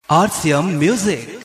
RCM Music.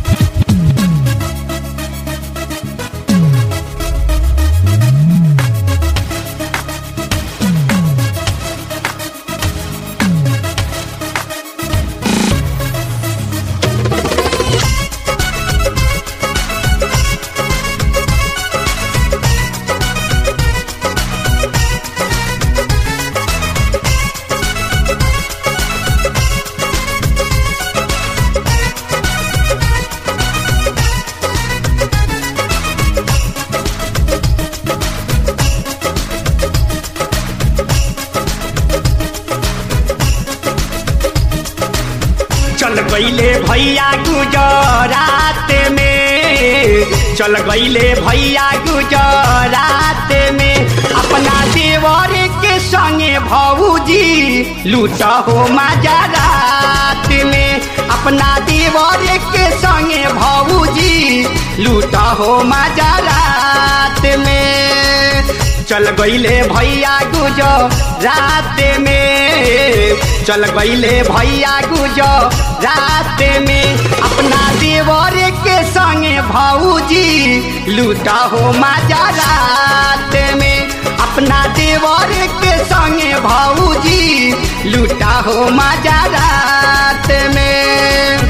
चल गईले भैया गुजरात में चल गईले भैया गुजरात में अपना देवर के संगे भौजी लूट हो मजारात में अपना देवर के संगे भौजी लूट हो मजारात में चल गईले भैया गुजो रात में चल गईले भैया गुजो रात में अपना देवर के संगे भौजी लूटा हो मजा रात में अपना देवर के संगे भौजी लूटा हो मजा रात में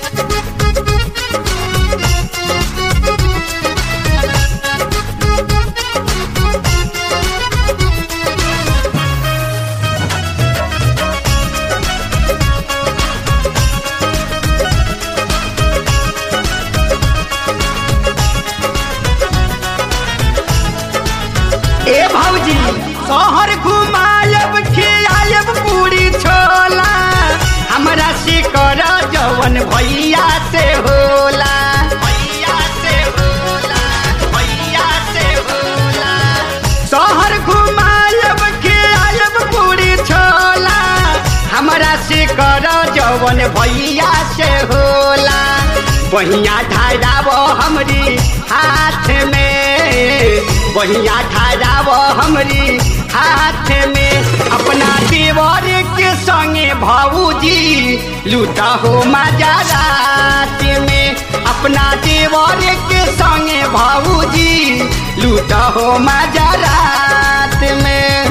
ए भौजी शहर घुमायब खियायब पूरी छोला हमरा से कर जवन भैया से होला भैया से होला भैया से होला शहर घुमायब खियायब पूरी छोला हमरा से कर जवन भैया से होला बहिया ढाराब हमरी हाथ में बहिया ढाराब हमरी हाथ में अपना देवर के संगे भौजी लूटा हो मजा रात में अपना देवर के संगे भौजी लूटा हो मजा रात में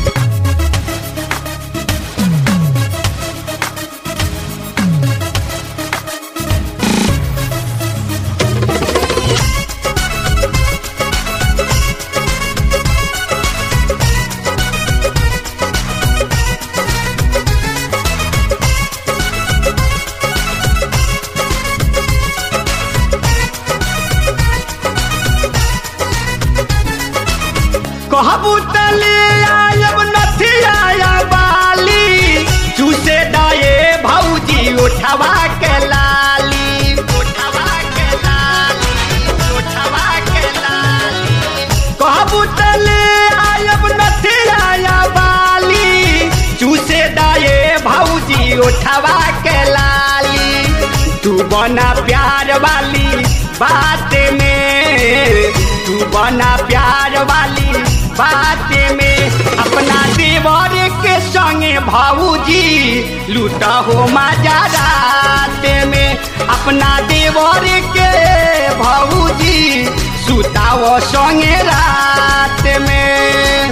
कहबू तले आयब नथी आया बाली चूसे दाए भौजी उठवा के लाली उठवा के लाली उठवा के लाली कहबू तले आयब नथी आया बाली चूसे दाए भौजी उठवा के लाली तू बना प्यार वाली बात में तू बना प्यार वाली बात में अपना देवर के संगे भाऊजी लूटा हो मजा रात में अपना देवर के भाऊजी सुताओ संगे रात में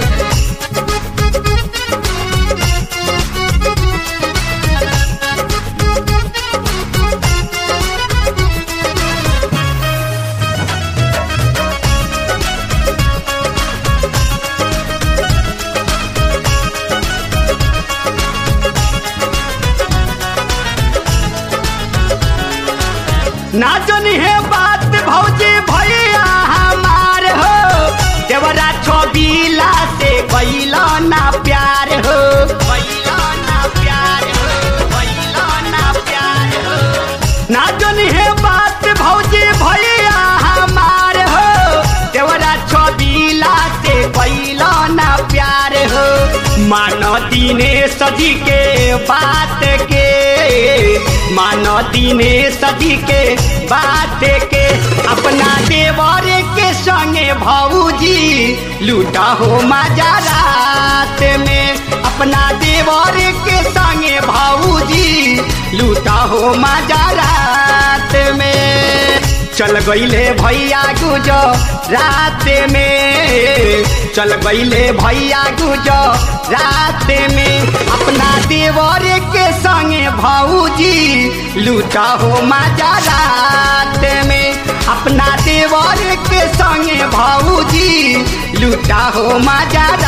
ना जनी है बात भौजी भैया हमार हो देवरा छबीला से कैला ना प्यार हो कैला ना प्यार हो कैला ना प्यार हो ना जनी है बात भौजी भैया हमार हो देवरा छबीला से कैला ना प्यार हो मान दिने सजी के बात के मानो दिने सदी के बात के अपना देवर के संगे भौजी लूटा हो मजा रात में अपना देवर के संगे भौजी लूटा हो मजा रात में चल गईले भैया गुजो रात में चल गईले भैया गुजो रात में अपना देवर के संगे भौजी लूटा हो मजा रात में अपना देवर के संगे भौजी लूटा हो मजा